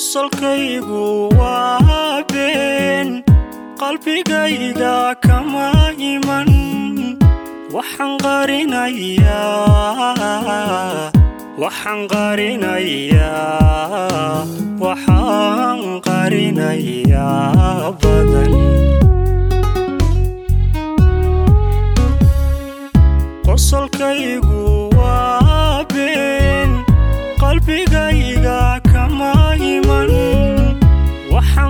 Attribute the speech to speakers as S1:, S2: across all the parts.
S1: qosolkaygu waa been qalbigayga kama iman waxaan qarinayaa waxaan qarinayaa waxaan qarinayaa badan qosolkaygu waa been qalbigayga kama iman waxaan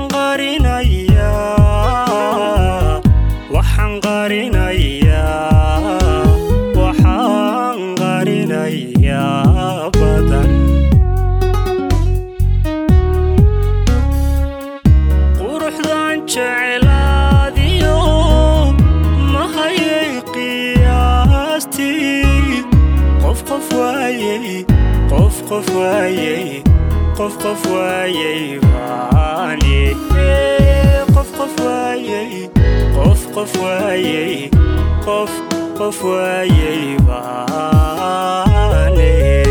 S1: qarinayaa waxaan qarinayaa waxaan qarinayaa badan quruxdan jecelaadiyo mahayay qiyaastii qof qof waayey qof qof waayey qof qof waayey baani qof qof waayey qof qof waayey qof qof waayey baani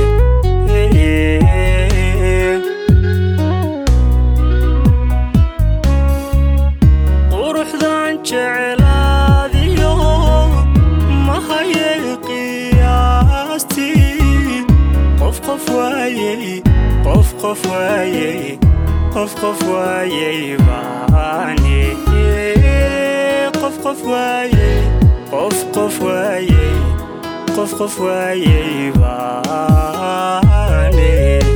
S1: quruxdan jecelaadiyo mahayay qiyaastii qof qof waayey qof qof waayey qof qof waayey baani qof qof waayey qof qof waayey qof qof waayey baani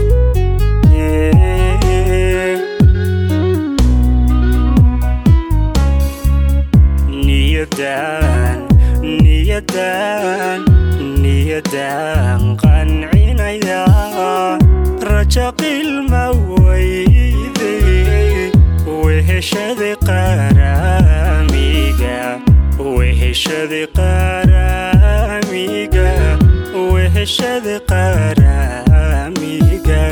S1: niyadan niyadan niyadan qancinaya raja qilma weyde weheshada qaramiga weheshada qaramiga weheshada qaramiga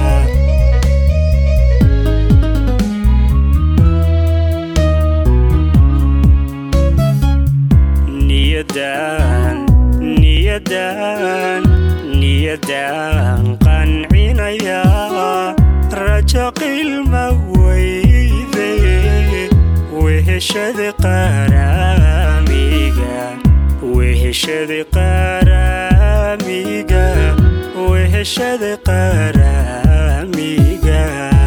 S1: niyadan niyadan niyadan qancinaya raja qilma weyde weheshada qaramiga weheshada qaramiga weheshada qaramiga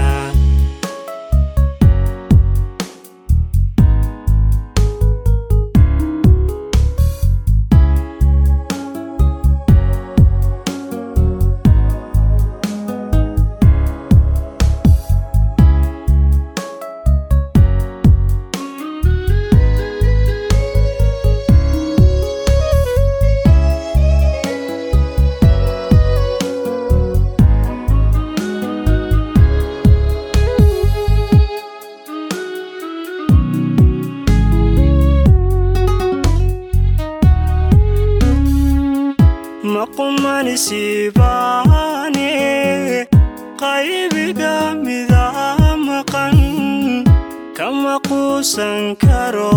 S1: maqumanisibaane qaybiga mida maqan kama quusan karo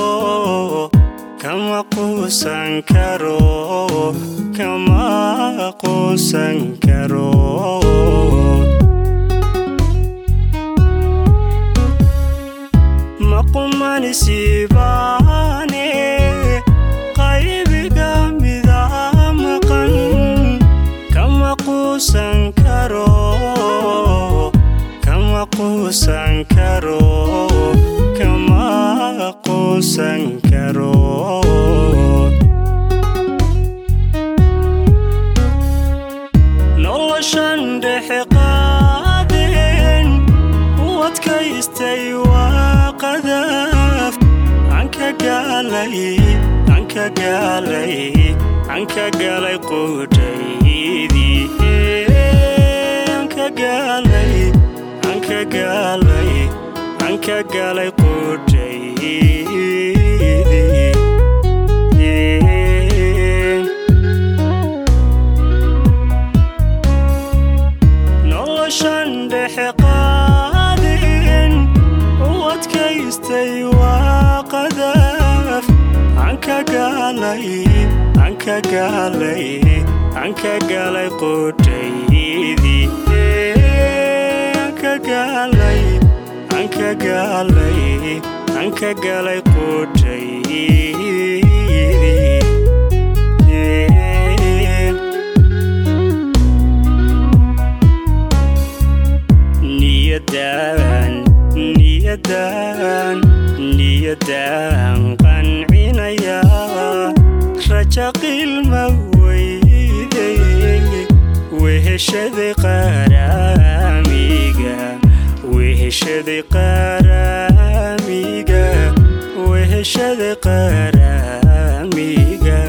S1: kama quusan karo kama quusan karo maqumanisibaane qaybiga mida maqan kama quusan karo kama quusan karo kama quusan karo noloshan dhexe qaadeen u adkaystay waa qadaf anka gaalay anka gaalay anka gaalay qudhaydii anka gaalay anka gaalay anka gaalay qudhaydii noloshan dhexe qaadeen u adkaystay waa qadaf anka gaalay anka gaalay anka gaalay qudhaydii anka gaalay anka gaalay anka galay qudhaydii niyadan niyadan niyadan qancinaya raja qilma weyday weheshaday qaraamiga weheshaday qaraamiga weheshaday qaraamiga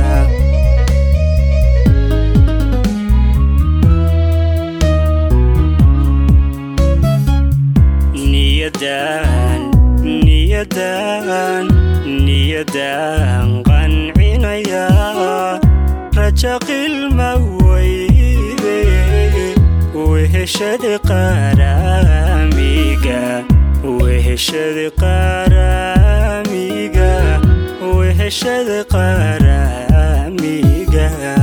S1: niyadan niyadan niyadan qancinaya raja qilma weyde weheshada qaraamiga weheshada qaraamiga weheshada qaraamiga